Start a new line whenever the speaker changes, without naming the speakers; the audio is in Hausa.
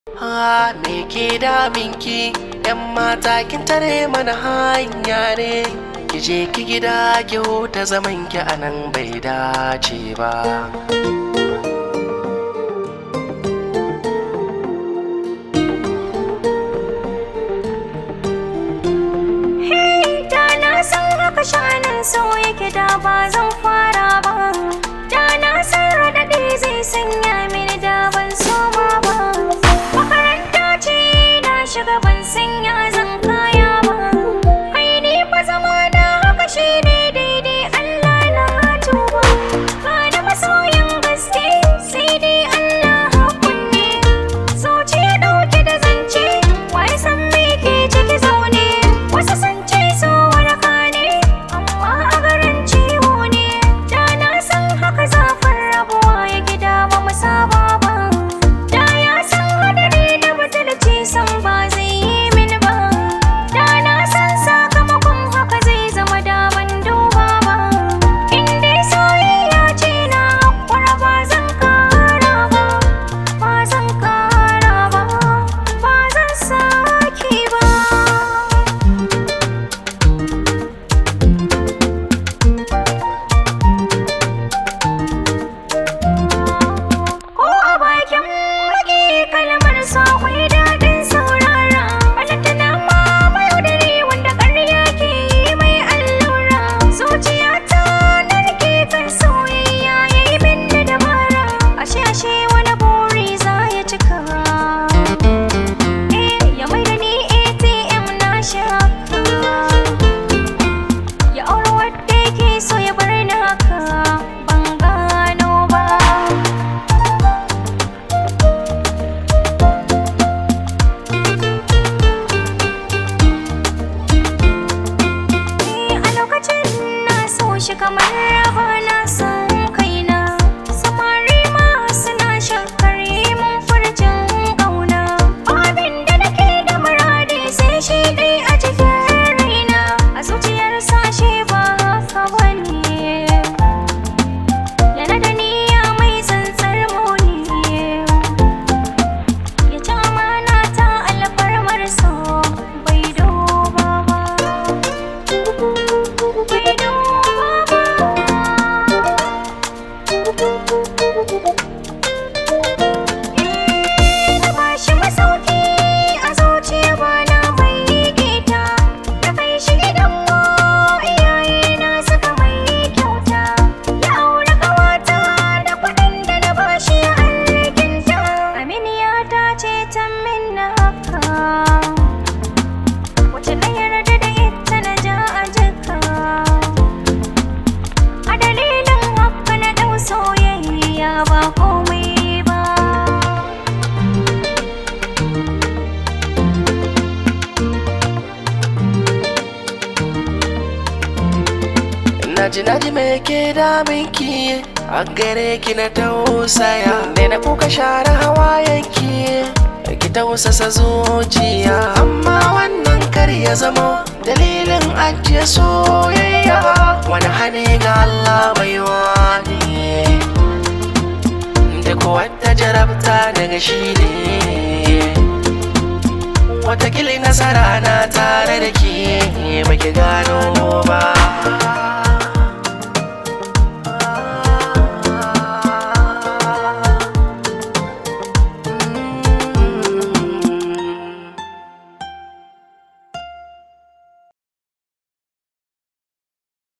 Ha me ke daminki yan mata kin tare mana hanya ne ki je ki gida ki huta zaman ki anan bai dace ba
Da na san haka shanin so yake da ba zan fara ba Da na san raɗaɗi zai sanya mini da ban soma ba Makaranta ce na shiga ban sanya zan kaya ba Kai ni fa zama na haka shi ne daidai Allah na tuba Ka da masoyin gaske sai dai Allah hakunne Zuciya ɗauke da zance wai san me ke ciki zaune Wasu sun ce so waraka ne amma a garin ciwo ne Da na san haka zafin rabuwa ya gida ba mu saba ba Da ya san hadari da butulci san ba zai yi mini ba Da na san sakamakon haka zai zama da ban duba ba In dai soyayya ce na hakura ba zan kara ba Ba zan kara ba Ba zan sake ba Ko a bakin mage kalmar sa akwai daɗin saurara Balantana ma mayaudari wanda ƙarya ke yi mai allura Zuciyata na rike kan soyayya ya yi min da dabara Ashe ashe wani buri za ya cika Eh ya mai da ni ATM na shaka Ya aure wadda yake so ya bar ni haka ban gano ba a lokacin na so shi kamar raba na san kaina samari ma suna shakkar yi mun furcin ƙauna abin da nake da muradi sai shi dai a cikin raina a zuciyar sashe ba haka bane yana da niyya mai tsantsar muni ya ci amana ta alfarmar so bai duba ba bai duba ba ba shi masauki a zuciya ba na mai gita da kai shi gidan mu iyaye na suka mai kyauta ya aure kawata da kuɗin da na bashi alkinta aminiya ta ce ta min na haka wace na yarda da ita na ja a jika a dalilin haka na ɗau soyayya ba komai ba
Naji naji me ke daminki a gare ki na tausaya ne na kuka share hawayenki ki tausasa zuciya amma wannan kar ya zama dalilin ajiye soyayya wani hane ga Allah bai wani duk wata jarabta daga shi ne watakili nasara na tare da ke baki gano ba